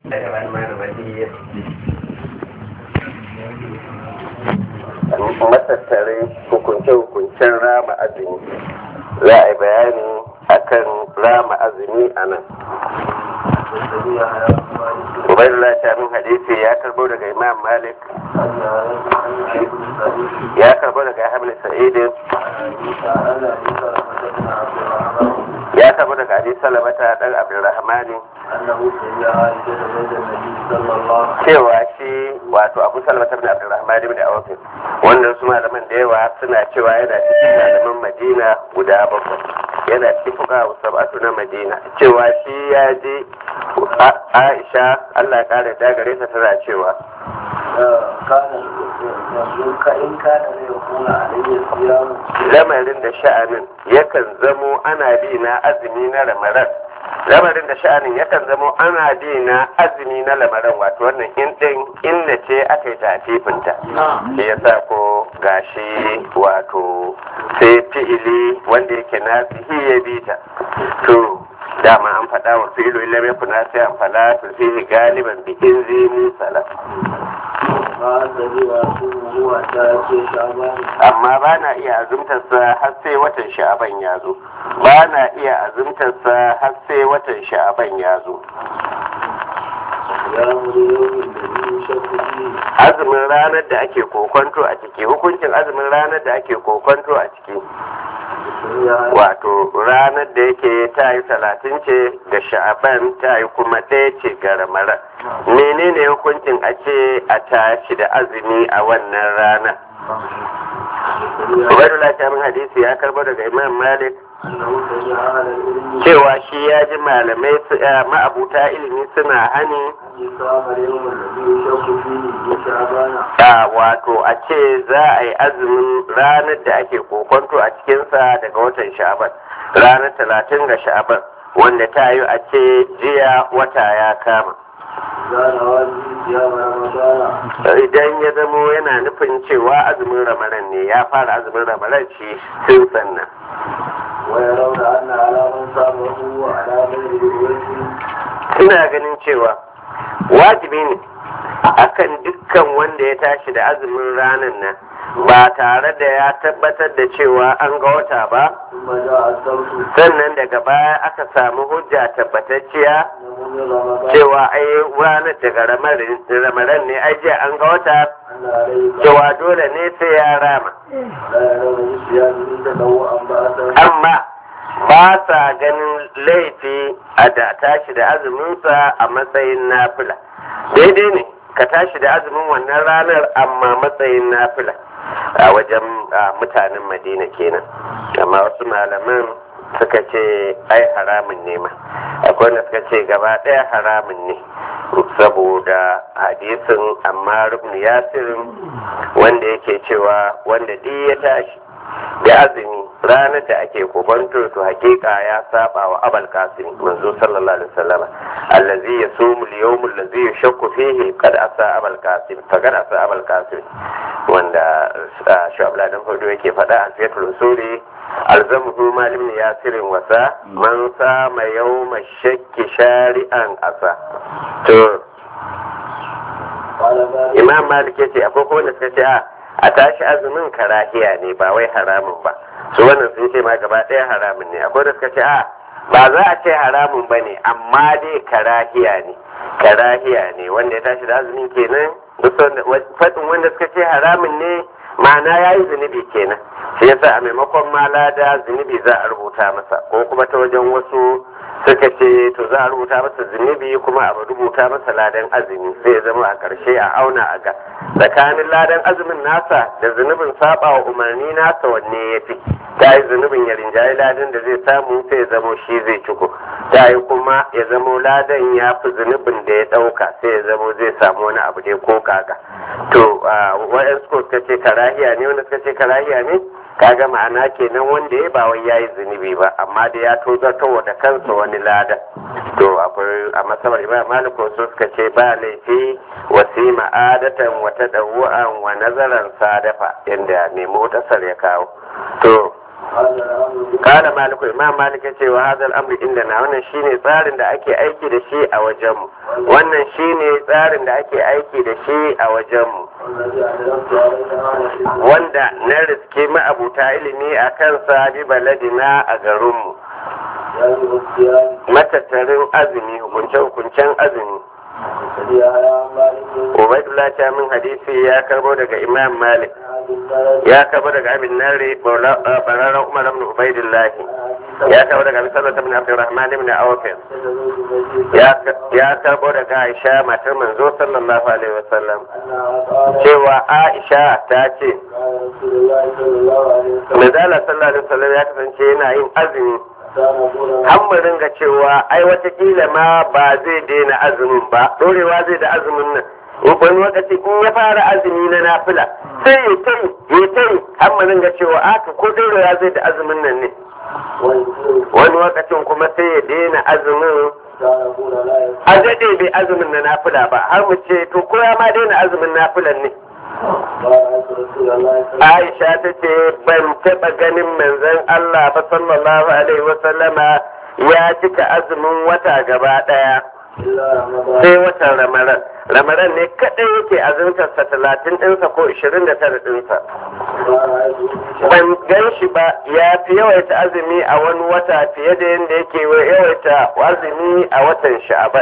matattare hukunce-hukuncen rama azumi za a yi bayani akan rama azumi a nan ubaidullah shamin hadisi ya karbo daga imam malik ya karbo daga hamil sa'idin ya karbo daga abi salamata dan abdulrahmani cewa shi wato abu salamata bin abdulrahmani bin awafin wanda su malaman da yawa suna cewa yana cikin malaman madina guda bakwai yana cikin fuka sab'atu na madina cewa shi ya je aisha allah kare da gare ta tana cewa lamarin da sha'anin yakan zamo ana bi na azumi na ramaran lamarin da sha'anin yakan zamo ana bi na azumi na lamaran wato wannan in din inda ce aka yi tafifinta shi yasa ko gashi wato sai fi'ili wanda yake nasihi ya bi ta to dama an faɗa wa fi'ilu illa mai kuna sai an fala to fihi galiban bi in zai musala amma ba na iya azumtarsa har sai watan sha'aban ya zo ba na iya azumtarsa har sai watan sha'aban ya zo azumin ranar da ake kokonto a ciki hukuncin azumin ranar da ake kokonto a ciki wato ranar da yake ta yi talatin ce ga sha'aban ta yi kuma ɗaya ce ga ramaran menene hukuncin a ce a tashi da azumi a wannan rana Ubaidullah Shamin hadisi ya karbo daga Imam Malik cewa shi ya ji malamai ma'abuta ilimi suna hani wato a ce za a yi azumin ranar da ake kokonto a cikinsa daga watan sha'aban ranar talatin ga sha'aban wanda ta yi a ce jiya wata ya kama idan ya zamo yana nufin cewa azumin ramadan ne ya fara azumin ramadan shi tun sannan ina ganin cewa wajibi ne akan dukkan wanda ya tashi da azumin ranar nan ba tare da ya tabbatar da cewa an ga wata ba sannan daga baya aka samu hujja tabbatacciya cewa ai ranar daga ramaran ne ai jiya an ga wata cewa dole ne sai ya rama amma ba sa ganin laifi a da tashi da azuminsa a matsayin nafila daidai ne ka tashi da azumin wannan ranar amma matsayin nafila a wajen mutanen madina kenan amma wasu malaman suka ce ai haramun ne ma akwai wanda suka ce gaba ɗaya haramun ne saboda hadisin amma rubnu yasirin wanda yake cewa wanda duk ya tashi da azumi ranar da ake kokonto to hakika ya saba wa abal kasim manzo sallallahu alaihi wasallam allazi yasumu al-yawm allazi yashakku fihi qad asa abal kasim faqad asa abal kasim wanda shu'ab ladan hudu yake faɗa a fiyatul usuli alzamuhu malim ne yasirin wasa man sama yawma shakki shari'an asa to imam malik yace akwai ko wanda suka ce a a tashi azumin karahiya ne ba wai haramun ba su wannan sun ce ma gaba ɗaya haramun ne akwai da suka ce a ba za a ce haramun ba ne amma dai karahiya ne karahiya ne wanda ya tashi da azumin kenan faɗin wanda suka ce haramun ne ma'ana ya yi zunubi kenan shi yasa a maimakon ma lada zunubi za a rubuta masa ko kuma ta wajen wasu suka ce to za a rubuta masa zunubi kuma a rubuta masa ladan azumi sai ya zama a ƙarshe a auna a ga tsakanin ladan azumin nasa da zunubin saba wa umarni nasa wanne ya fi ta yi zunubin ya rinjaye ladan da zai samu sai ya zamo shi zai ciko ta yi kuma ya zamo ladan ya fi zunubin da ya ɗauka sai ya zamo zai samu wani abu dai ko kaka to wa'yan suka ce karahiya ne wanda suka ce karahiya ne kaga ma'ana kenan wanda ya ba wai yayi zunubi ba amma da ya tozartar da kansa wani lada to akwai a masabar imam malik wasu suka ce ba laifi wasi ma'adatan wata dawu'an wa nazaran sadafa inda mai motasar ya kawo to Kala maliku imam malik ya ce wa hadal amri inda na wannan shine tsarin da ake aiki da shi a wajenmu wannan shine tsarin da ake aiki da shi a wajenmu wanda na riske ma'abuta ilimi a kansa bi baladina a garinmu matattarin azumi hukunce-hukuncen azumi Ubaidullah ta min hadisi ya karbo daga Imam Malik ya karbo daga Abin Nari bararren Umar ibn Ubaidullah ya karbo daga Abi Sallallahu ibn Abdurrahman ibn Awf ya karbo daga Aisha matar manzo sallallahu alaihi wasallam cewa Aisha ta ce Manzala sallallahu alaihi wasallam ya kasance yana yin azumi an mu ringa cewa ai watakila ma ba zai daina azumin ba dorewa zai da azumin nan in wani lokaci in ya fara azumi na nafila sai ya tai ya tai an mu ringa cewa aka ko dorewa zai da azumin nan ne wani lokacin kuma sai ya daina azumin a daɗe bai azumin na nafila ba har mu ce to ko ya ma daina azumin nafilan ne Aisha ta ce ban taɓa ganin manzon Allah ba sallallahu alaihi wasallama ya cika azumin wata gaba ɗaya. Sai watan ramaran. Ramaran ne kaɗai yake azumtarsa talatin ɗinsa ko ishirin da tara ɗinsa. Ban gan shi ba ya fi yawaita azumi a wani wata fiye da yadda yake yawaita azumi a watan sha'aban.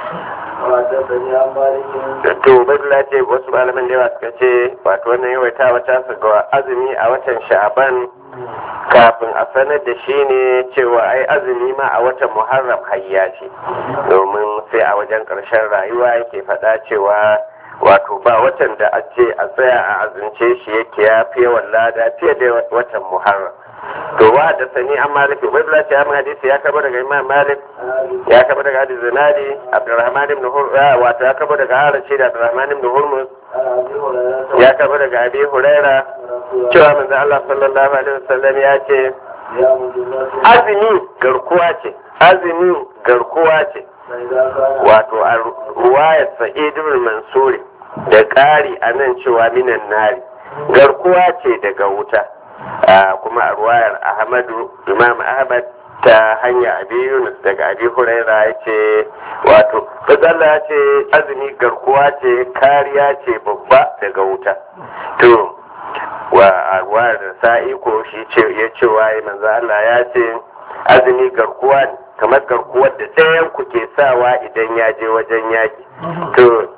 to badula ce wasu malaman da yawa suka ce wato wannan yawaita wata su ga azumi a watan sha'aban kafin a sanar da shi ne cewa ai azumi ma a watan muharram hayya ce domin sai a wajen ƙarshen rayuwa yake faɗa cewa wato ba watan da a ce a tsaya a azumce shi yake ya fi yawan lada fiye da watan muharram to wa da sani an malik ubaidullah ce amma hadisi ya kaba daga imam malik ya kaba daga hadisi zinadi abdurrahman ibn hurra wato ya kaba daga harace da abdurrahman ibn hurmus ya kaba daga abi huraira cewa manzo Allah sallallahu alaihi wasallam ya ce azumi garkuwa ce azumi garkuwa ce wato a ruwayar sa'id ibn mansuri da ƙari a nan cewa minan nari garkuwa ce daga wuta kuma a ruwayar ahmadu imam ahmad ta hanya abi yunus daga abi huraira ya ce wato fazalla ya ce azumi garkuwa ce kariya ce babba daga wuta to wa a ruwayar sa'i ko shi ce ya ce waye manzo Allah ya ce azumi garkuwa ne kamar garkuwar da ɗayan ku ke sawa idan ya je wajen yaki to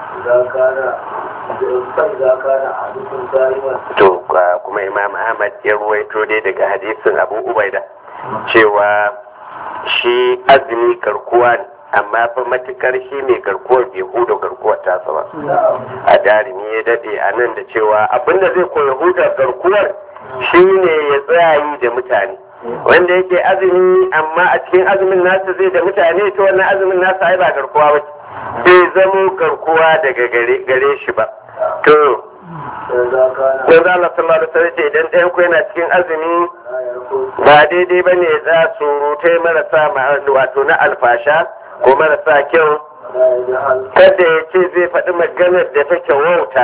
to kuma imam ahmad ya ruwaito dai daga hadisin abu ubaida cewa shi azumi garkuwa ne amma fa matukar shi mai garkuwar bai huda garkuwar tasa ba a darimi ya dade a nan da cewa abinda zai koya huda garkuwar shi ne ya tsayayi da mutane wanda yake azumi amma a cikin azumin nasa zai da mutane to wannan azumin nasa ai ba garkuwa ba bai zamo garkuwa daga gare shi ba to yanzu Allah sallallahu alaihi wasallam ce idan ɗayan ku yana cikin azumi ba daidai bane ya tsaya surutai marasa wato na alfasha ko marasa kyau kada ya ce zai faɗi maganar da take wauta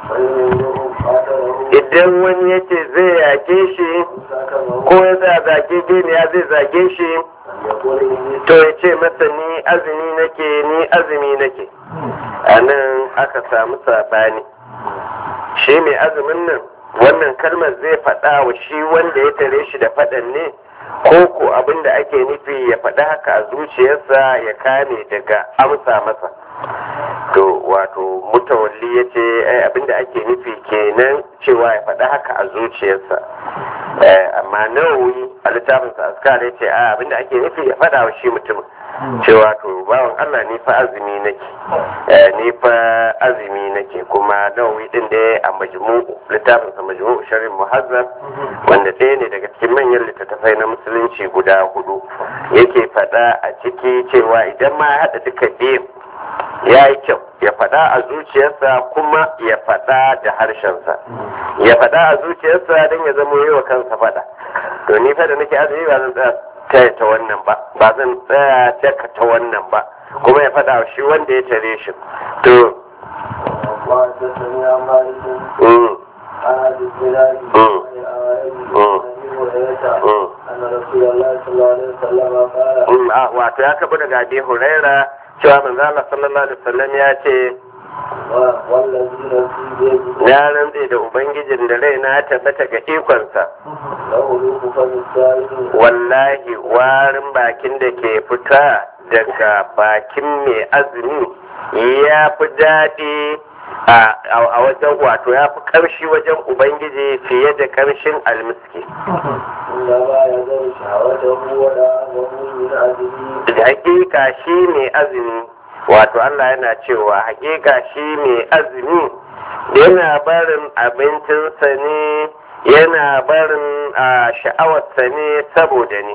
idan wani ya ce zai yake shi ko ya za zage geniya zai zage shi to ya ce masa ni azumi nake ni azumi nake a nan aka samu saɓani shi mai azumin nan wannan kalmar zai faɗa wa shi wanda ya tare shi da faɗan ne ko ko abin da ake nufi ya faɗi haka a zuciyarsa ya kame daga amsa masa to wato mutawalli ya ce abin da ake nufi kenan cewa ya faɗi haka a zuciyarsa amma nawawi a littafinsa askar ya ce abin da ake nufi ya faɗa wa shi mutumin cewa to bawan Allah ni fa azumi nake ni fa azumi nake kuma nawawi din da a majmu'u littafin sa majmu'u sharhin muhazzab wanda ɗaya ne daga cikin manyan littattafai na musulunci guda hudu yake faɗa a ciki cewa idan ma ya haɗa duka biyu ya yi kyau ya faɗa a zuciyarsa kuma ya faɗa da harshensa ya faɗa a zuciyarsa don ya zama yi wa kansa faɗa to ni fa da nake azumi ba zan tsaya taya ta wannan ba ba zan tsaya taka ta wannan ba kuma ya faɗa shi wanda ya tare shi to هريرة Mm. أن رسول الله صلى الله عليه وسلم قال Mm, ah, wato ya kabu daga abi huraira cewa manzo Allah sallallahu alaihi wasallam ya ce والذي نفسي بيده ya rantse da ubangijin da raina ya tabbata ga ikonsa له روح فم السائل wallahi warin bakin da ke fita daga bakin mai azumi ya fi daɗi a a wajen wato ya fi ƙarshi wajen ubangiji fiye da ƙarshen almiski إنما يزال شهوته ودعمه من أجله da hakika shi mai azumi wato Allah yana cewa hakika shi mai azumi yana barin abincinsa ne yana barin a sha'awarsa ne saboda ni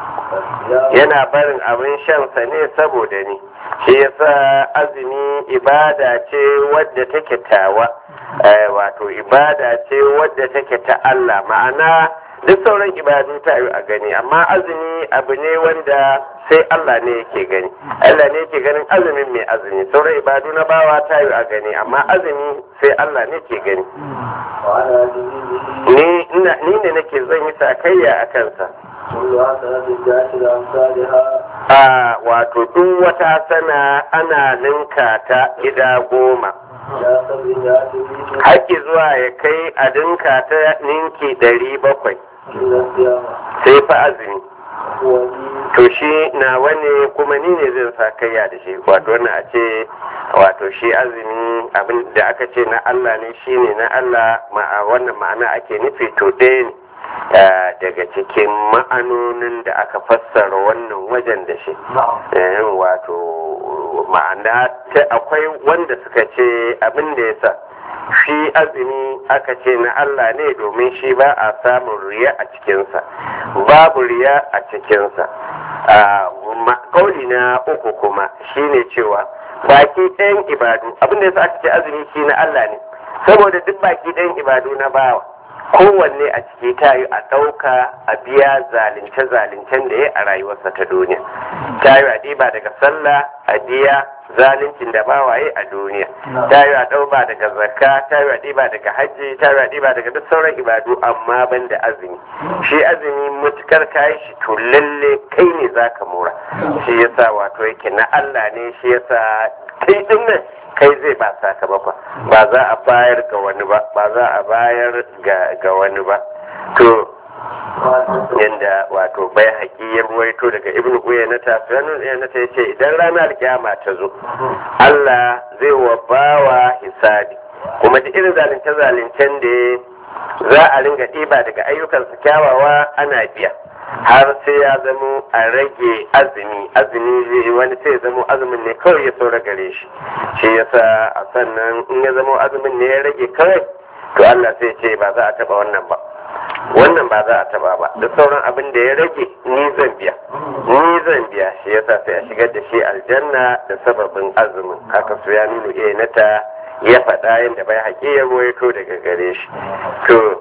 yana barin abin shansa ne saboda ni shi yasa azumi ibada ce wadda take tawa eh, wato ibada ce wadda take ta Allah ma'ana duk sauran ibadu ta yi a gani amma azumi abu ne wanda sai Allah ne yake gani Allah ne yake ganin azumin mai azumi sauran ibadu na bawa ta yi a gani amma azumi sai Allah ne ke gani وعلى دينه ni ina- ni ne nake zan yi sakayya a kansa كل حسنة بعشر أمثالها a wato duk wata sana ana ninka ta gida goma إلى سبعمائة مئة haƙƙi zuwa ya kai a dinka ta ninki ɗari bakwai إلى القيامة sai fa azumi هو لي to shi na wani kuma ni ne zan sa kayya da shi wato wannan a ce wato shi azumi abin da aka ce na Allah ne shi ne na Allah ma'a wannan ma'ana ake nufi to ɗaya ne eh, daga cikin ma'anonin da aka fassara wannan wajen da shi نعم eh, wato ma'ana ta akwai wanda suka ce abin da ya sa shi azumi aka ce na Allah ne domin shi ba a samun riya a cikinsa babu riya a cikinsa Ah, ma- kauli na uku kuma shine cewa baki ɗayan ibadu abin da ya sa aka ce azumi shi na Allah ne saboda duk baki ɗayan ibadu na bawa kowanne a ciki ta yi a ɗauka a biya zalunce-zalincen da ya a rayuwarsa ta duniya ta yi a ɗiba daga sallah a biya zaluncin da bawaye a duniya ta yi a ɗauba daga zakka ta yi a ɗiba daga hajji ta yi a ɗiba daga duk sauran ibadu amma ban da azumi shi azumi mutukar kayi shi to lalle kai ne za ka mora shi yasa wato yake na Allah ne shi yasa kai din nan kai zai ba sakamakon ba za a bayar ga wani ba ba za a bayar ga ga wani ba to yanda wato bai haƙi ya ruwaito daga ibnu uyanata sunan uyanata ya ce idan ranar kiyama ta zo Allah zai wa bawa hisabi kuma da irin zalunce zalincen da za a ringa ɗiba daga ayyukansa kyawawa ana biya har sai ya zamo a rage azumi azumi zai wani sai ya zamo azumin ne kawai ya saura gare shi shi yasa a sannan in ya zamo azumin ne ya rage kawai to Allah sai ce ba za a taba wannan ba wannan ba za a taba ba da sauran abin da ya rage ni zan biya ni zan biya shi yasa sai a shigar da shi aljanna da sababin azumin haka su ya nuna iya nata ya faɗa yadda bai haƙi ya ruwaito daga gare shi to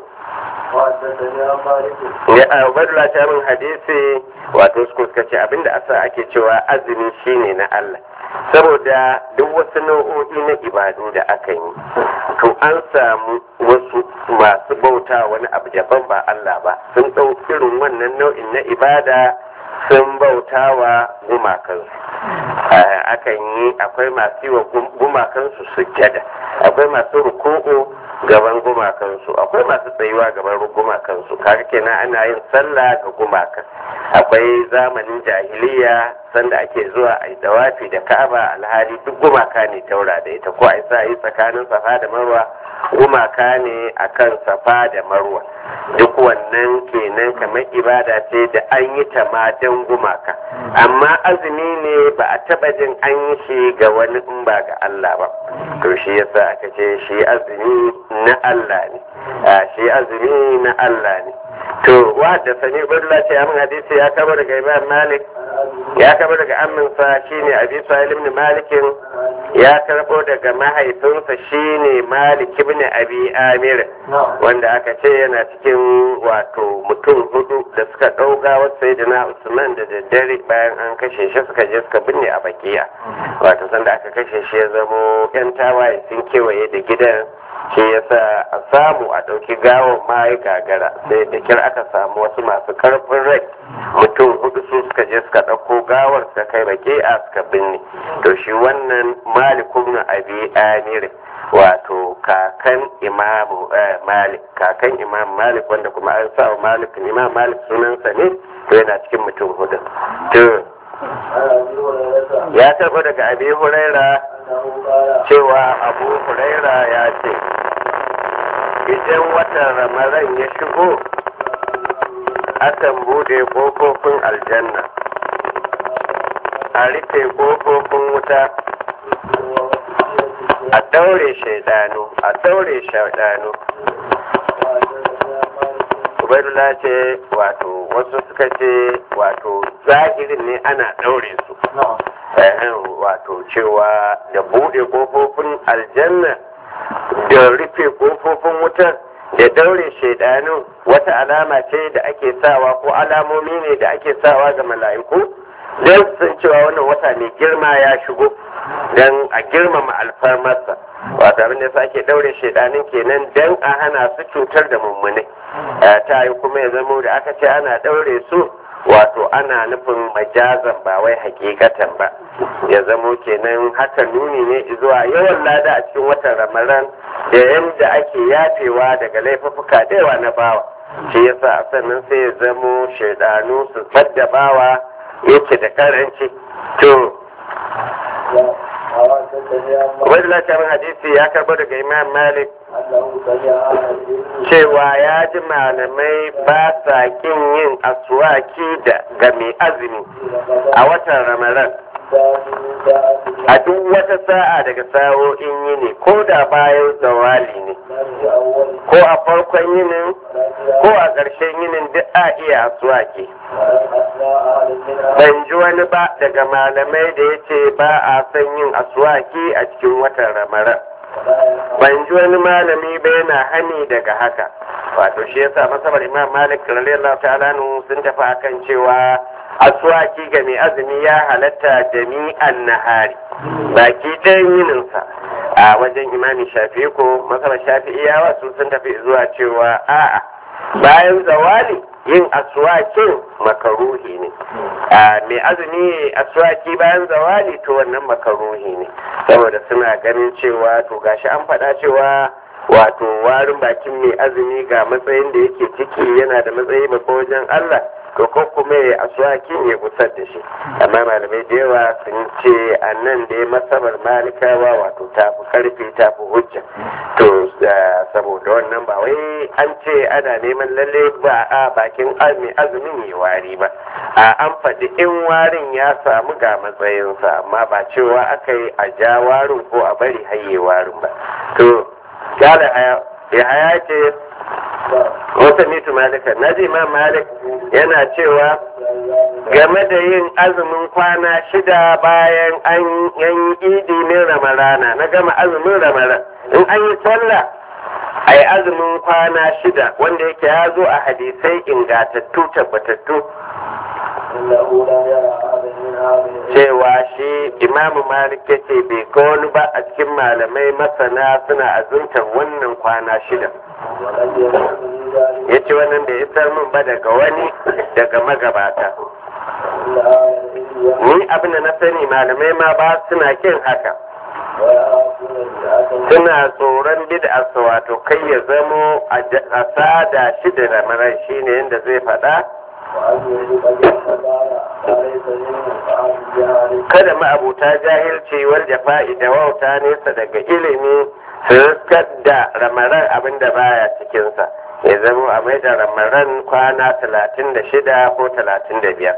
وحدثني عن مالك ya a badula ta min hadisi wato su suka ce abinda asa ake cewa azumi shine na Allah saboda duk wasu nau'o'i na ibadu da aka yi to an samu wasu masu bauta wani abu daban ba Allah ba sun ɗau irin wannan nau'in na ibada sun bauta wa gumakansu Eh, akan yi akwai masu yi wa gum- gumakansu sujjada akwai masu ruku'u gaban gumakansu akwai masu tsayuwa gaban gumakansu kaga kenan ana yin sallah ga gumakan akwai zamanin jahiliya sanda ake zuwa a yi dawafi da ka'aba alhali duk gumaka ne taura da ita ko a yi sa yi tsakanin safa da marwa gumaka ne akan safa da marwa duk wannan kenan kamar ibada ce da an yi ta ma don gumaka amma azumi ne ba a taba jin an yi shi ga wani in ba ga Allah ba to shi yasa aka ce shi azumi na Allah ne a shi azumi na Allah ne to wa da sani ubaidullah ce amin hadisi ya kama daga imam malik ya kama daga aminsa shine abi sa'il ibn malikin ya karbo daga mahaifinsa shine malik ibn abi amir wanda aka ce yana cikin wato mutum hudu da suka ɗauga wasu sayyidina usman da daddare bayan an kashe shi suka je suka binne a bakiya wato sanda aka kashe shi ya zamo yan tawaye sun kewaye da gidan shi yasa a samu a ɗauki gawon ma ya gagara sai da kyar aka samu wasu masu karfin rai mutum hudu su suka je suka ɗauko gawar suka kai bake a suka binne to shi wannan malikun na abi amir wato kakan imamu malik kakan imam malik wanda kuma an sa wa malik imam malik sunansa ne to yana cikin mutum hudu to ya taɓa daga abi huraira cewa abu huraira ya ce idan watan ramadan ya shigo akan bude ƙofofin aljanna a rufe ƙofofin wuta a daure shaidanu a daure shaidanu ubaidullah ce wato wasu suka ce wato zahirin ne ana daure su wato cewa da bude kofofin aljanna da rufe kofofin wutar da daure shaidanu wata alama ce da ake sawa ko alamomi ne da ake sawa ga mala'iku don sun cewa wannan wata mai girma ya shigo don a girmama alfarmarsa wato abin da sake daure shaidanin kenan don a hana su cutar da mummune ta yi kuma ya zamo da aka ce ana daure su wato ana nufin majazan ba wai hakikatan ba ya zamo kenan haka nuni ne zuwa yawan lada a cikin watan ramadan da yadda ake yafewa daga laifuffuka da yawa na bawa shi yasa a sannan sai ya zamo shaidanu su fadda bawa yake da karanci to wani lafiyar hadisi ya karbo daga imam malik cewa ya ji malamai ba sa kin yin aswaki da ga mai azumi a watan ramadan a duk wata sa'a daga sa'o'in yini ko da bayan zawali ne ko a farkon yinin ko a ƙarshen yinin duk a iya aswaki ban ji wani ba daga malamai da ya ce ba a son yin aswaki a cikin watan ramadan ban ji wani malami ba yana hani daga haka wato shi yasa masabar imam malik radiyallahu ta'ala sun tafi akan cewa aswaki ga mai azumi ya halatta jami'an nahari baki ɗayan yininsa a wajen imami shafi'i ko masabar shafi'iyawa su sun tafi zuwa cewa a'a bayan zawali yin aswakin makaruhi ne a mai azumi aswaki bayan zawali to wannan makaruhi ne saboda suna ganin cewa to gashi an faɗa cewa wato warin bakin mai azumi ga matsayin da yake ciki yana da matsayi babba wajen Allah to ko kuma ya aswakin ya gusar da shi amma malamai da yawa sun ce a nan da ya masabar malikawa wato tafi karfi tafi hujja to saboda wannan ba wai an ce ana neman lalle ba a bakin mai azumin ya wari ba a an faɗi in warin ya samu ga matsayinsa amma ba cewa aka yi a ja warin ko a bari haye warin ba to ya haya ce wata mitu malika na ji ma malik yana cewa game da yin azumin kwana shida bayan an yi idi min ramarana na gama azumin ramaran in an yi sallah a yi azumin kwana shida wanda yake ya zo a hadisai ingatattu tabbatattu cewa shi imamu malik ya ce bai ga wani ba a cikin malamai masana suna azuntar wannan kwana shida ya ce wannan da ya min ba daga wani daga magabata ni abin da na sani malamai ma ba suna kin haka suna tsoron bid'arsa wato kai ya zamo a sada shi da ramaran shi ne yadda zai faɗa kada ma'abuta jahilci wal jafa'i da wauta nesa daga ilimi su riskar da ramaran abin da baya cikinsa ya zama a mai da ramaran kwana talatin da shida ko talatin da biyar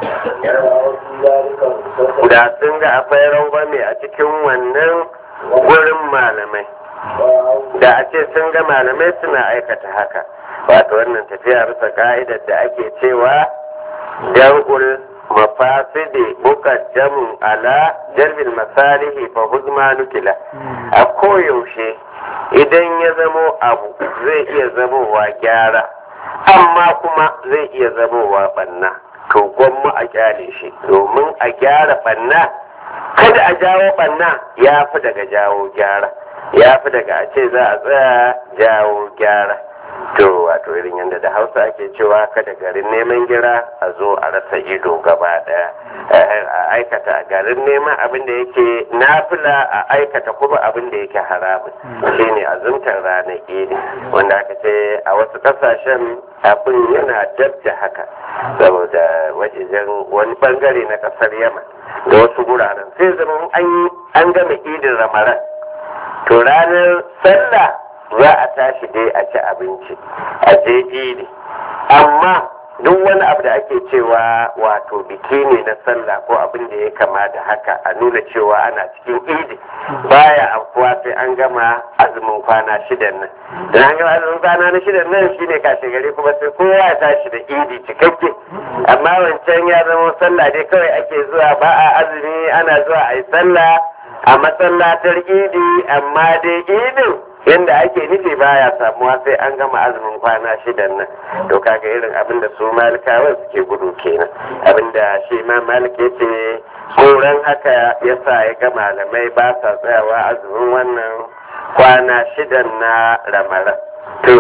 da sun ga akwai rangwame a cikin wannan gurin malamai da a ce sun ga malamai suna aikata haka wato wannan tafiya bisa ka'idar da ake cewa dar'ul mafasidi mukaddamun ala jalbil masalihi fa huzma nukila a koyaushe idan ya zamo abu zai iya zamowa gyara amma kuma zai iya zamowa banna to gwamma a kyale shi domin a gyara banna kada a jawo banna ya fi daga jawo gyara ya fi daga a ce za a tsaya jawo gyara to wato irin yadda da hausa ake cewa kada garin neman gira a zo a rasa ido gaba daya a aikata garin neman abin da yake nafila a aikata kuma abin da yake haramun shine azumtar ranar idi wanda aka ce a wasu kasashen abin yana dab da haka saboda wajejen wani bangare na kasar yaman da wasu guraren sai zama an gama idin ramaran to ranar sallah za a tashi dai a ci abinci a je idi amma duk wani abu da ake cewa wato biki ne na sallah ko abin da ya kama da haka a nuna cewa ana cikin idi baya afkuwa sai an gama azumin kwana shidan nan da an gama azumin kwana na shidan nan shine kashe gari kuma sai kowa ya tashi da idi cikakke amma wancan ya zama sallah dai kawai ake zuwa ba a azumi ana zuwa a yi sallah a masallatar idi amma dai idin yadda ake nufi baya samuwa sai an gama azumin kwana shidan nan to kaga irin abin da su malikawa suke gudu kenan abin da shi ma malik ya ce tsoron haka ya sa ya ga malamai ba sa tsayawa azumin wannan kwana shidan na ramaran to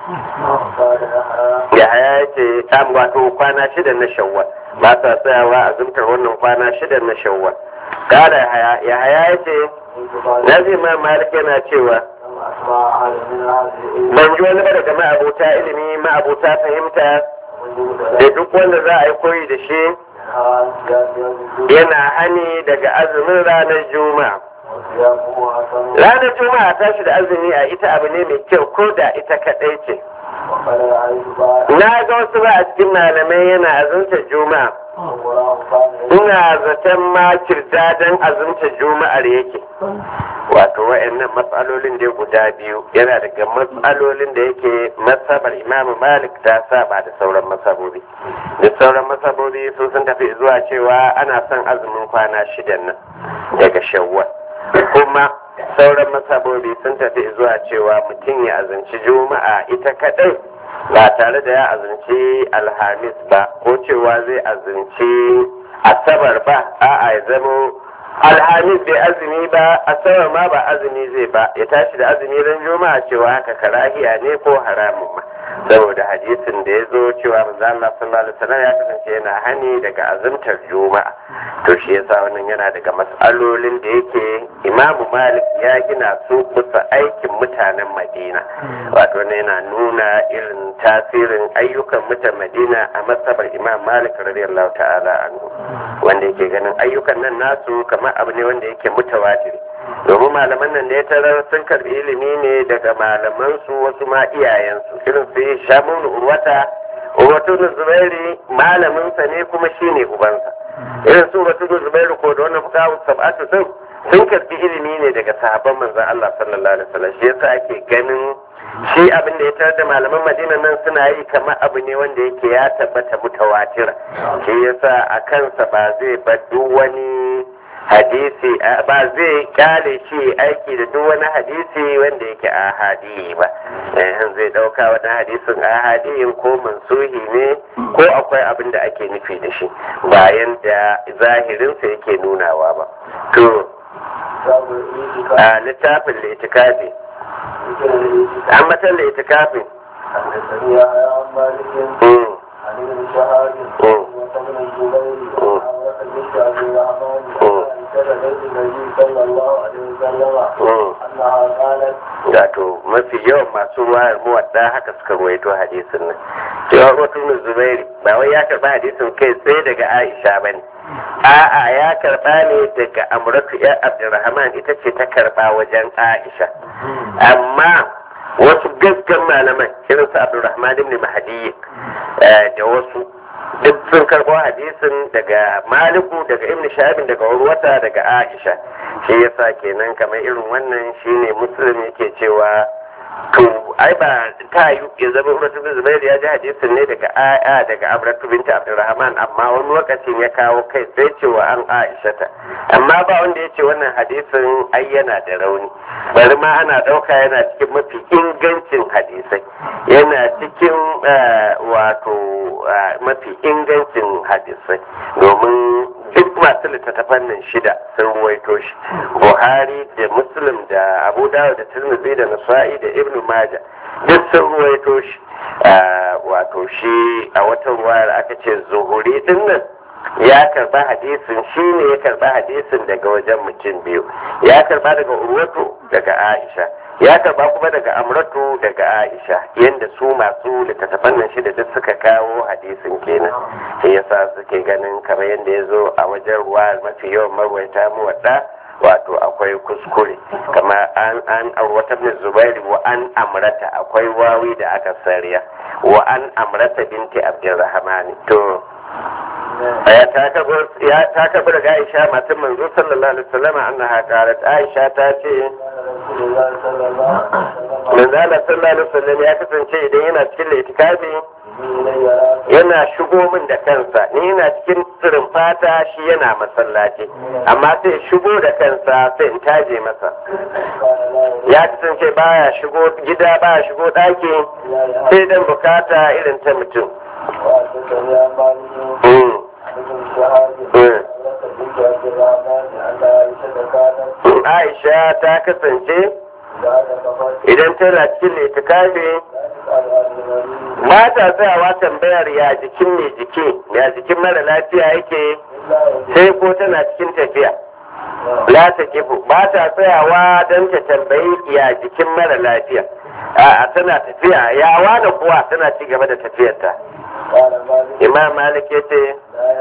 ya haya ce an wato kwana shidan na shawwal ba sa tsayawa azumtar wannan kwana shidan na shawwal kada ya haya ya ce nazi ma malik yana cewa ban ji wani ba daga ma'abota ilimi ma'abota fahimta da duk wanda za a yi koyi da shi yana hani daga azumin ranar juma'a ranar juma'a tashi da azumi a ita abu ne mai kyau ko da ita kaɗai ce na ga wasu ba a cikin malamai yana azumta juma'a ina zaton ma kirdadan azumta juma'ar yake wato wa'annan matsalolin da guda biyu yana daga matsalolin da yake masabar imam malik ta saba da sauran masabobi da sauran masabobi su sun tafi zuwa cewa ana son azumin kwana shidan nan daga shawwal kuma sauran masabobi sun tafi zuwa cewa mutum ya azumci juma'a ita kadai ba tare da ya azumci alhamis ba ko cewa zai azumci asabar ba a'a ya zamo alhamis bai azumi ba asabar ma ba azumi zai ba ya tashi da azumi ran juma'a cewa haka karahiya ne ko haramun ma saboda hadisin da ya zo cewa manzo Allah sallallahu alaihi wasallam ya kasance yana hani daga azumtar juma'a to shi yasa wannan yana daga mas'alolin da yake Imam Malik ya gina su kusa aikin mutanen Madina wato ne yana nuna irin tasirin ayyukan mutan Madina a masabar Imam Malik radiyallahu ta'ala anhu wanda yake ganin ayyukan nan nasu kamar abu ne wanda yake mutawatir domin malaman nan da ya tarar sun karbi ilimi ne daga malaman su wasu ma iyayensu irin su yi shamun urwata urwatu na zubairi malamin sa ne kuma shine ubansa irin su urwatu na zubairu ko da wannan fuka sab'atu sun sun karbi ilimi ne daga sahabban manzon Allah sallallahu alaihi wasallam shi yasa ake ganin shi abin da ya tarar da malaman madina nan suna yi kamar abu ne wanda yake ya tabbata mutawatira shi yasa a kansa ba zai bar duk wani hadisi ba zai kyale shi aiki da duk wani hadisi wanda yake ahadi ba zai dauka wani hadisin ahadi ko mansuhi ne ko akwai abin da ake nufi da shi bayan da zahirinsa yake nunawa ba to a littafin litikafi an matan litikafin عن ابن شهاب وابن الزبير وعمرة بنت ابي الرحمن كتبت النبي صلى الله عليه وسلم انها قالت wato mafi yawan masu ruwayar muwadda haka suka ruwaito hadisin nan cewa rotun zubairi ba wai ya karba hadisin kai sai daga aisha ba ne a'a ya karba ne daga amuratu ya abdurrahman ita ce ta karba wajen aisha amma wasu gaggan malaman irin su abdurrahman ibn mahdi da wasu duk sun karɓo hadisin daga maliku daga ibn shahabin daga urwata daga aisha shi yasa kenan kamar irin wannan shine muslim yake cewa to ai ba ta yi ya zama urwatu bin zubairu ya ji hadisin ne daga aya daga abratu binta abdurrahman amma wani lokacin ya kawo kai sai cewa an aisha ta amma ba wanda ya ce wannan hadisin ai yana da rauni bari ma ana ɗauka yana cikin mafi ingancin hadisai yana cikin wato mafi ingancin hadisai domin duk masu littattafan nan shida sun ruwaito shi buhari da muslim muslim da abu dawud da tirmidhi da nasa'i da ibn maja duk sun ruwaito shi wato shi a wata ruwayar aka ce zuhuri din nan ya karba hadisin shi ne ya karba hadisin daga wajen mutum biyu ya karba daga urwatu daga aisha ya karba kuma daga amratu daga aisha yadda su masu littattafan nan shida duk suka kawo hadisin kenan shi yasa suke ganin kamar yadda ya zo a wajen ruwa mafi yawan marwaita mu wadda wato akwai kuskure kama an an wata bin zubairu wa an amrata akwai wawi da aka sariya wa an amrata binti abdurrahman to ya ta kabar daga aisha matan manzo sallallahu alaihi wasallam annaha qalat aisha ta ce manzala sallallahu alaihi wasallam ya kasance idan yana cikin itikafi yana shigo min da kansa ni yana cikin tsirin fata shi yana masallaci amma sai shigo da kansa sai in taje masa ya kasance baya shigo gida baya shigo ɗaki sai dan bukata irin ta mutum Aisha ta kasance idan tana cikin litikafi ba ta tsayawa tambayar ya jikin mai jiki ya jikin mara lafiya yake sai ko tana cikin tafiya la ta kifu ba ta tsayawa don ta tambayi ya jikin mara lafiya a tana tafiya yawa da kuwa tana ci gaba da tafiyarta imam malik ya ce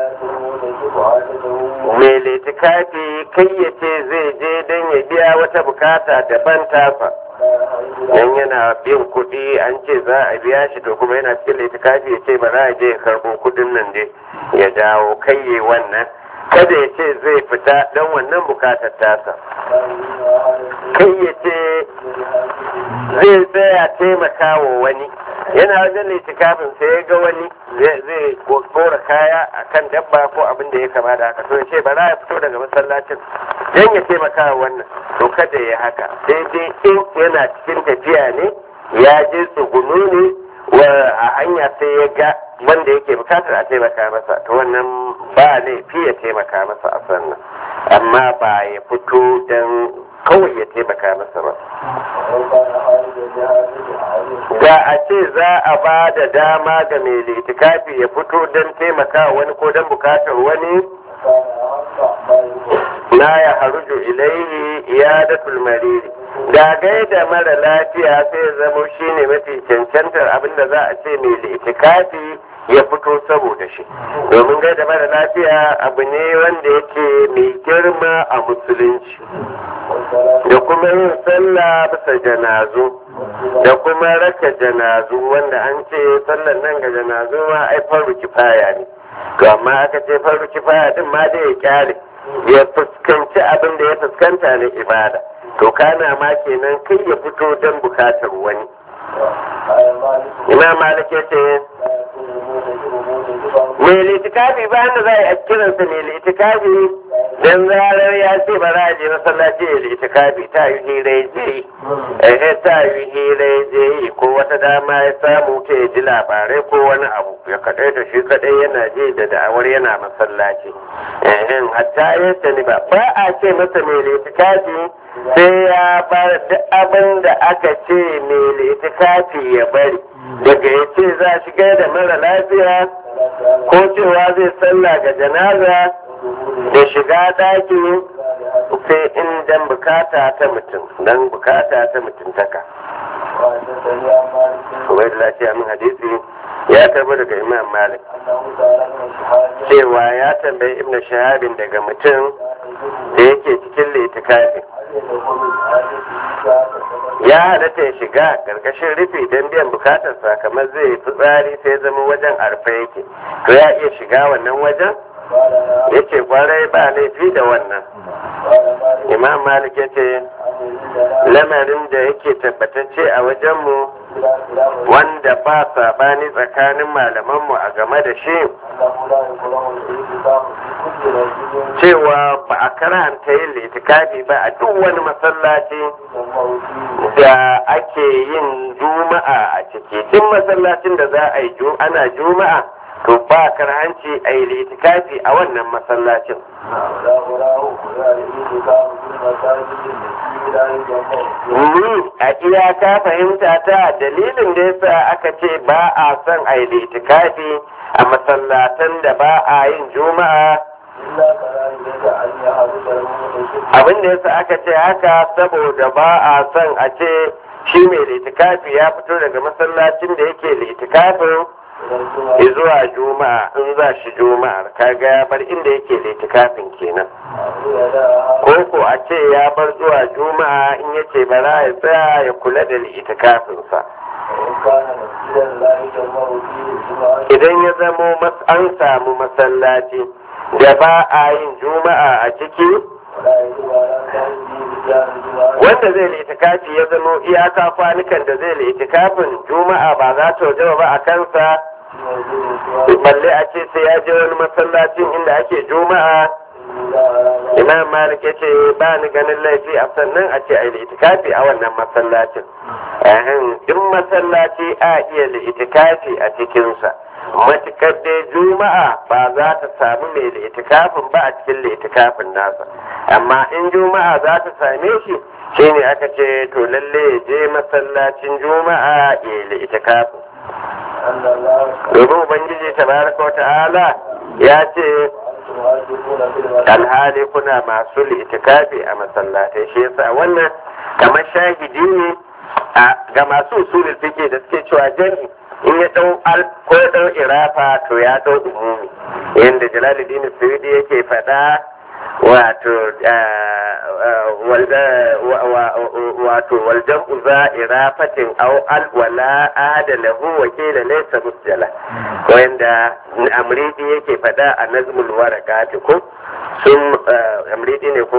mai litikafi kai ya ce zai je don ya biya wata bukata daban tasa dan yana bin kuɗi an ce za a biya shi to kuma yana cikin litikafi ya ce ba za a je ya karɓo kuɗin nan dai ya dawo kai wannan kada ya ce zai fita don wannan bukatar tasa kai ya ce zai tsaya taimaka wa wani yana wajen litikafin sai ya ga wani zai kora kaya a kan dabba ko abin da ya kama da haka to ya ce ba za ya fito daga masallacin don ya taimaka wa wannan to kada ya haka sai dai in yana cikin tafiya ne ya je tsugunu ne a hanya sai ya ga wanda yake bukatar a taimaka masa to wannan ba laifi ya taimaka masa a sannan amma ba ya fito don kawai ya taimaka masa ba da a ce za a ba da dama ga mai litikafi ya fito don taimaka wani ko don bukatar wani na ya haruju ilaihi iyadatul mariri da gaida mara lafiya sai zamo shine mafi cancantar abinda za a ce mai litikafi ya fito saboda shi domin gaida mara lafiya abu ne wanda yake mai girma a musulunci da kuma yin sallah bisa janazu da kuma raka janazu wanda an ce sallan nan ga janazu ma ai faru kifaya ne to amma aka ce faru kifaya din ma dai ya kyale ya fuskanci abin da ya fuskanta na ibada to kana ma kenan kai ya fito don bukatar wani imam malik ya ce mai litikafi ba da za a yi kiransa mai litikafi don zarar ya ce ba za a je masallaci ya litikafi ta yi hira je yi eh ta yi hira je yi ko wata dama ya samu ta ya ji labarai ko wani abu ya kaɗai da shi kaɗai yana je da da'awar yana masallaci eh hatta ya sani ba ba a ce masa mai litikafi sai ya bar duk abin da aka ce mai litikafi ya bari daga ya ce za shi da mara lafiya ko cewa zai sallah ga janaza da shiga ɗaki sai in dan bukata ta mutum dan bukata ta mutuntaka wai da lafiya min hadisi ya karbo daga imam malik cewa ya tambayi ibn shahabin daga mutum da yake cikin litikafin ya halatta ya shiga karkashin rufi don biyan bukatarsa kamar zai fitsari sai zama wajen arfa yake to ya iya shiga wannan wajen ya ce kwarai ba laifi da wannan imam malik ya ce lamarin da yake tabbatacce a wajenmu wanda ba sabani tsakanin malamanmu a game da shi cewa ba a karanta yin litikafi ba a duk wani masallaci da ake yin juma'a a ciki duk masallacin da za a yi ana juma'a to ba karhanci a yi litikafi a wannan masallacin ولا أراه ولا الاعتكاف في المساجد التي لا يجمع ni a iyaka fahimta ta dalilin da yasa aka ce ba a son a yi litikafi a masallatan da ba a yin juma'a إلا كذلك أن يحدث المعتكف abin da yasa aka ce haka saboda ba a son a ce shi mai litikafi ya fito daga masallacin da yake litikafin إلى الجمعة zuwa juma'a in za shi juma'ar kaga ya bar inda yake litikafin kenan يداها ko ko a ce ya bar zuwa juma'a in yace bara ya tsaya ya kula da litikafinsa وإن كان مسجدا لا يجمع فيه الجمعة idan ya zamo mas- an samu masallaci da ba a yin juma'a a ciki ولا يجب على صاحبه بجان الجمعة wanda zai litikafi ya zamo iyaka kwanukan da zai litikafin juma'a ba za ta wajaba ba a kansa في مسجد الجمعة balle a ce sai ya je wani masallacin inda ake juma'a إلا على imam malik ya ce ba ni ganin laifi a sannan a ce a yi itikafi a wannan masallacin Ehem, duk masallaci a iya da itikafi a cikinsa matukar dai juma'a ba za ta samu mai da itikafin ba a cikin da itikafin nasa amma in juma'a za ta same shi shine aka ce to lalle ya je masallacin juma'a ya yi da itikafin أن الله domin ubangiji tabaraka wa ta'ala ya ce وأنتم عاكفون في المسجد alhali kuna masu litikafi a masallatai shi yasa wannan kamar shahidi ne a ga masu usulul fiqh da suke cewa jami in ya dau al ko ya dau irafa to ya dau umumi yanda jalaluddin suyudi yake faɗa wato wato waljan uza irafatin aw al wala ada lahu wa kila laysa musjala wanda amridi yake faɗa a nazmul warakati ko sun amridi ne ko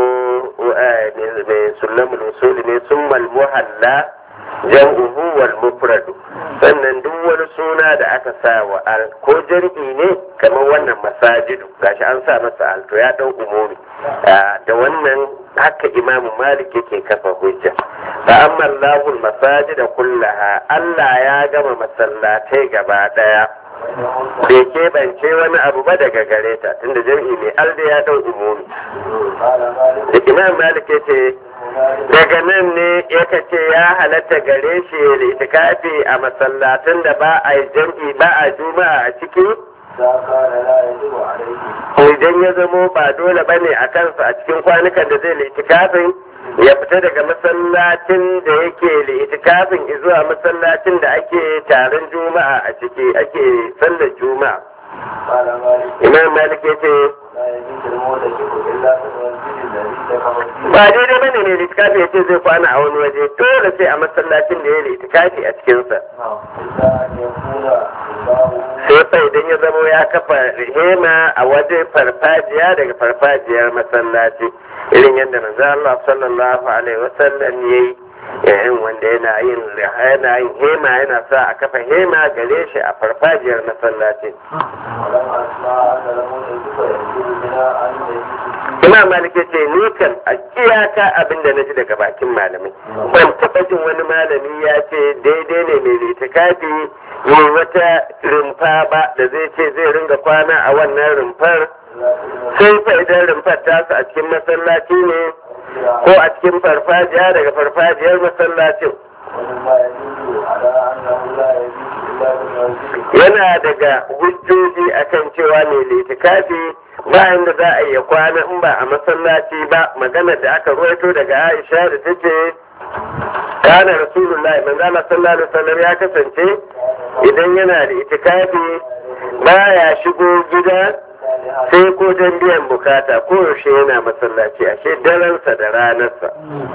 mai sulamul usuli ne sun muhalla jam'uhu wal mufradu sannan duk wani suna da aka sa wa al ko jam'i ne kamar wannan masajidu gashi an sa masa al to ya dau umumi da wannan haka imamu malik yake kafa hujja fa amma allahul masajida kullaha Allah ya gama masallatai gaba daya bai keɓance wani abu ba daga gare ta tunda jam'i ne alda ya dau umumi قال مالك da imam malik ya ce daga nan ne yaka ce ya halatta gare shi ya itikafi a masallatan da ba a yi jam'i ba a juma'a a ciki إذا كان لا يجب عليه idan ya zamo ba dole ba ne a kansa a cikin kwanukan da zai itikafin ya fita daga masallacin da yake itikafin zuwa masallacin da ake taron juma'a a ciki ake sallar juma'a قال مالك imam malik ya ce لا يجوز المعتكف إلا في المسجد الذي دخل فيه ba daidai ba ne litikafi ya ce zai kwana a wani waje dole sai a masallacin da ya litikafi a cikinsa نعم إلا أن يكون إمامه sai fa idan ya zamo ya kafa hema a waje farfajiya daga farfajiyar masallaci irin yadda manzo Allah sallallahu alaihi wasallam yayi yayin wanda yana yin yana yin hema yana sa a kafa hema gare shi a farfajiyar masallaci ولم أسمع أن المعتكف يجوز بناء أن يجوز Imam Malik ya ce ni kan a iyaka abin da na ji daga bakin malamai ban taɓa jin wani malami ya ce daidai ne mai litikafi yi wata rumfa ba da zai ce zai ringa kwana a wannan rumfar sai fa idan rumfar tasu a cikin masallaci ne ko a cikin farfajiya daga farfajiyar masallacin ومما يدل على أنه لا يجوز إلا بالمسجد yana daga hujjoji akan cewa mai litikafi bayan da za a iya kwana in ba a masallaci ba magana da aka ruwaito daga aisha da ta ce kana rasulullahi manzo Allah sallallahu alaihi wasallam ya kasance idan yana da itikafi baya shigo gida sai ko don biyan bukata ko yaushe yana masallaci ashe daransa da ranarsa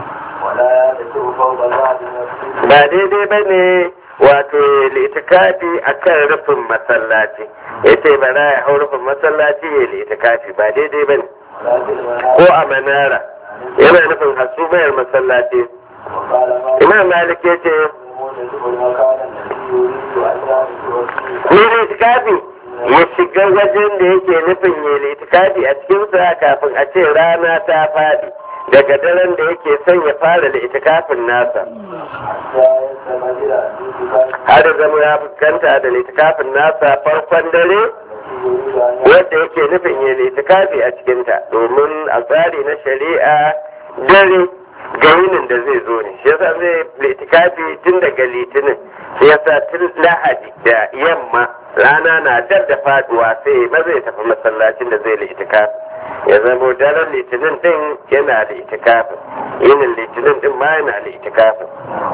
ولا يدخل فوق بعض المسجد ba daidai ba ne wato litikafi a kan rufin masallaci ya ce ba za ya hau rufin masallaci ya litikafi ba daidai ba ne ولا بالمنام ko a manara yana nufin hasumayar masallaci وقال ما imam malik ya ce المعتكف المكان الذي يريد أن يعرف فيه ni litikafi ya shiga wajen da yake nufin ya litikafi a cikinsa kafin a ce rana ta faɗi daga daren da yake son ya fara da itikafin nasa حتى يستمر في اتفاق har zama ya fuskanta da litikafin nasa farkon dare يريد أن wanda yake nufin yin itikafi a cikinta domin a tsari na shari'a dare ga yinin da zai zo ne shi yasa zai itikafi tun daga litinin shi yasa tun lahadi da yamma rana na dab da faduwa sai ma zai tafi masallacin da zai itikafi ya zamo daren litinin din yana da itikafin yinin litinin din ma yana da itikafin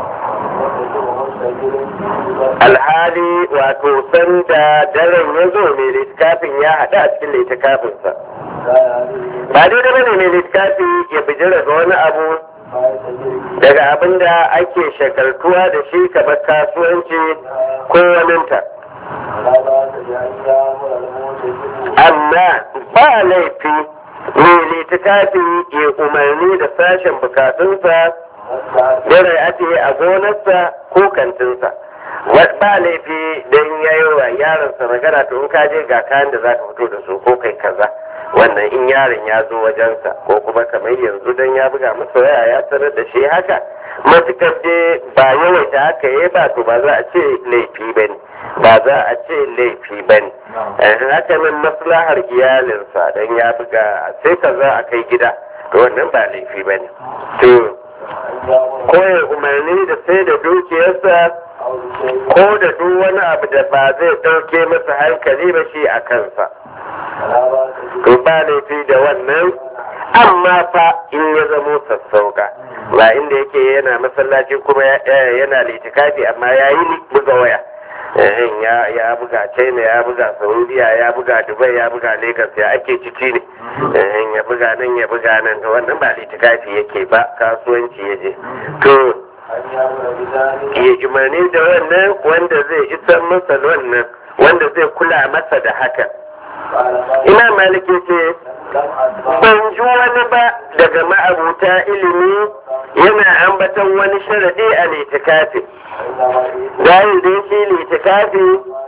alhali wato sanda daren ya zo mai littafin ya haɗu a cikin littafinsa ba daidai bane mai littafi ya bijira ga wani abu daga abin da ake shagaltuwa da shi kamar kasuwanci ko waninta amma ba laifi mai littafi ya umarni da sashen bukatunsa Dare ake a gonarsa ko kantinsa. Ba laifi don ya yi wa yaronsa magana to in ka je ga kayan da za ka fito da su ko kai kaza. Wannan in yaron ya zo wajensa ko kuma kamar yanzu don ya buga masa waya ya sanar da shi haka. Matukar dai ba yawaita haka ya ba to ba za a ce laifi ba ne. Ba za a ce laifi ba ne. Haka nan maslahar iyalinsa don ya buga sai kaza a kai gida. To wannan ba laifi ba ne. To ko ya umarni da sai da dukiyarsa ko da duk wani abu da ba zai ɗauke masa hankali ba shi a kansa to ba laifi da wannan amma fa in ya zamo sassauka ba inda yake yana masallaci kuma yana litikafi amma ya yi buga waya ya ya buga china ya buga saudiya ya buga dubai ya buga lagos ya ake ciki ne ya buga nan ya buga nan to wannan ba litikafi yake ba kasuwanci ya je to ya umarni da wannan wanda zai isar masa wannan wanda zai kula masa da haka ina maliki ce ban ji wani ba daga ma'abuta ilimi yana ambaton wani sharadi a litikafi Bayan da shi litikafi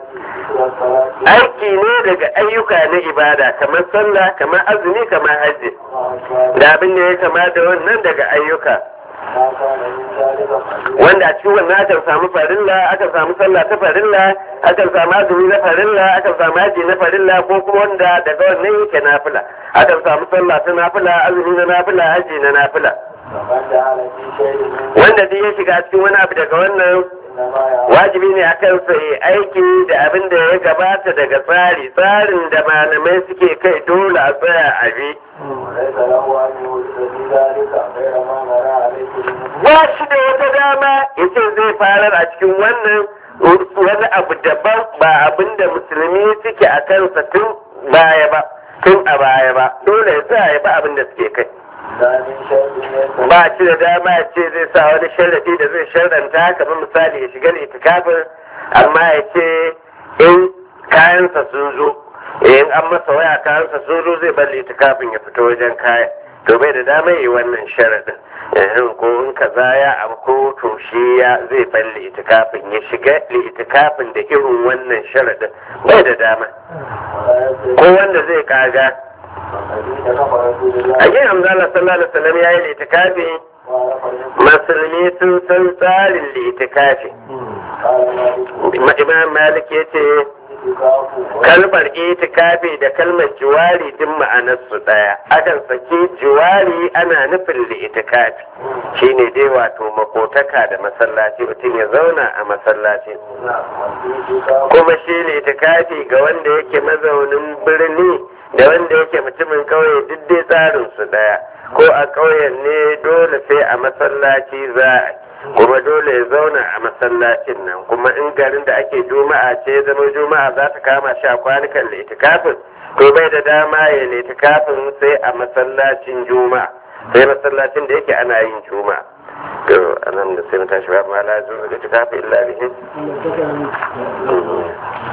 aiki ne daga ayyuka na ibada kamar sallah kamar azumi kamar hajji da abin da ya kama da wannan daga ayyuka wanda a cikin wannan akan samu farilla akan samu sallah ta farilla akan samu azumi na farilla akan samu haji na farilla ko kuma wanda daga wannan yake nafila akan samu sallah ta nafila azumi na nafila haji na nafila wanda duk ya shiga cikin wani abu daga wannan wajibi ne akan sa yi aiki da abin da ya gabata daga tsari tsarin da malamai suke kai dole a tsaya a bi ba shi da wata dama ya ce zai farar a cikin wannan wani abu daban ba abin da musulmi suke a kansa tun baya ba tun a baya ba dole ya sa ya ba abin da suke kai ba shi da dama ya ce zai sa wani sharadi da zai sharranta kamar misali ya shiga itikafin amma ya ce in kayansa sun zo in an masa waya kayansa sun zo zai bar itikafin ya fito wajen kaya to bai da dama yi wannan sharadin ko in kaza ya amko to shi ya zai bar itikafin ya shiga itikafin da irin wannan sharadin bai da dama ko wanda zai kaga a yin hamzala sallallahu alaihi wasallam ya yi litikafi musulmi sun san tsarin litikafi imam malik ya ce kalmar itikafi da kalmar jiwari din ma'anarsu ɗaya akan saki jiwari ana nufin litikafi shine dai wato makotaka da masallaci mutum ya zauna a masallaci kuma shi litikafi ga wanda yake mazaunin birni da wanda yake mutumin kauye duk dai tsarin su daya ko a ƙauyen ne dole sai a masallaci za a kuma dole ya zauna a masallacin nan kuma in garin da ake juma'a ce zama juma'a za ta kama shi a kwanukan litikafin to bai da dama ya litikafin sai a masallacin juma'a sai masallacin da yake ana yin juma'a to anan da sai mu tashi ba ma la zuwa litikafin illa bihin